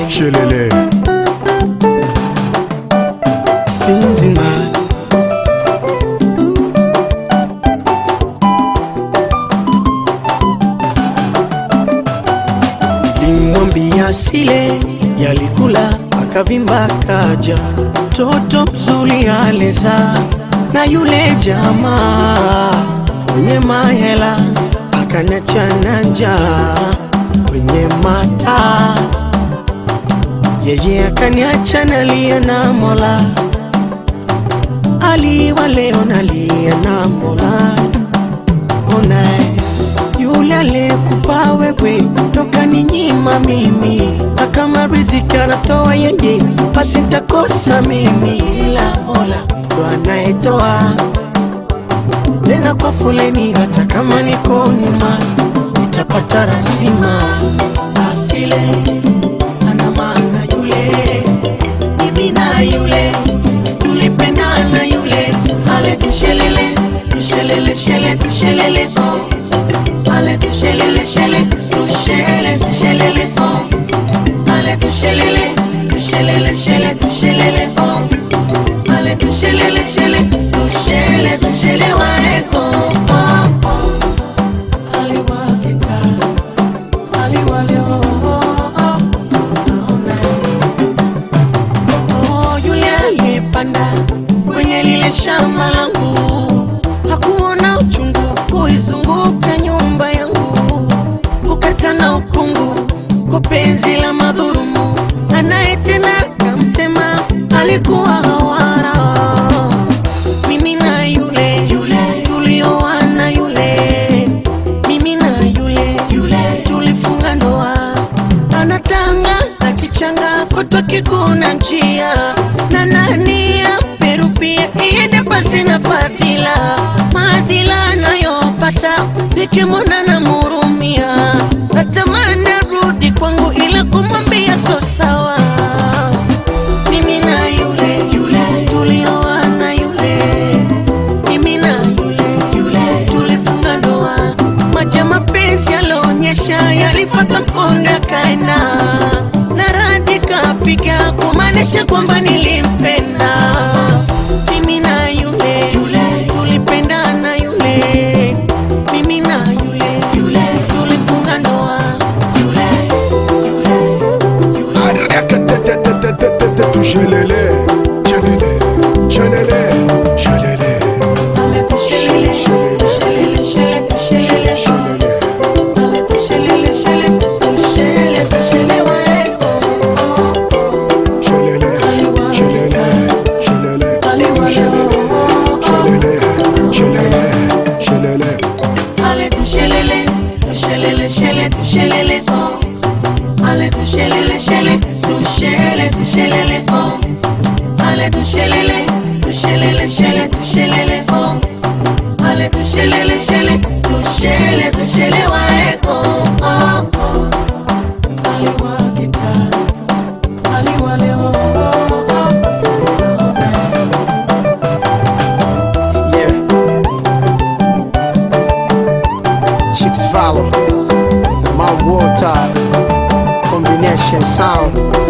Shelele. Sindima limwambia sile yalikula akavimba kaja toto mzuri aleza na yule jamaa mwenye mahela akaniachana njaa kwenye mata yeye akaniacha nalia na mola aliwa leo nalia na mola ona yule aliyekupa wewe toka ni nyima mimi na kama riziki anatoa yeye basi nitakosa mimi ila mola ndo anayetoa tena kwa foleni hata kama niko nyuma nitapata rasima asile ana maana yule mimi na yule tulipendana yule ale tushelele tushelele shele tushelele oh ale tushelele shele tushele tushelele oh ale tushelele tushelele shele tushelele oh ale tushelele shele tushele tushele waeko oh oh aliwakita aliwaleo oh oh sunaona Oh, yule aliyepanda kwenye lile shamba langu hakuona uchungu kuizunguka nyumba yangu, ukatana ukungu kwa penzi la madhurumu, anayetena kamtema alikuwa hawara. Mimi na yule yule tulioana yule, mimi na yule yule tulifunga ndoa anatanga na kichanga kutwa kikuna njia na nani amerupia iende pasi na fadhila maadhila anayopata nikimwona na murumia natamani arudi kwangu ila kumwambia so sawa mimi na yule yule tulioana yule mimi na yule yule tulifunga ndoa maji ya mapenzi yalionyesha yalipata mkondo yakaenda na radi kapiga kumaanisha kwamba nilimpenda mimi na yule yule tulipendana yule mimi na yule yule tulifunga ndoa yule Arakatetetetetetetetu. Shelele. Shelele. Shelele. Shelele. ale tushelele tushelele shele tushelele Shelele. ale tushelele shele tushele tushele waeko Shelele. Shelele. Shelele. Aliwa Shelele. Shelele. Shelele. Shelele. Ale tushelele, tushelele, shele, tushelele, oh. Ale tushelele, shele, tushele, tushelele, oh. Ale tushelele, tushelele, shele, tushelele, oh. Ale tushelele, shele, tushele, tushele, waeko, oh, oh. Aliwa kita, aliwa leo, oh, oh. Yeah. Chicks follow. My water combination sound.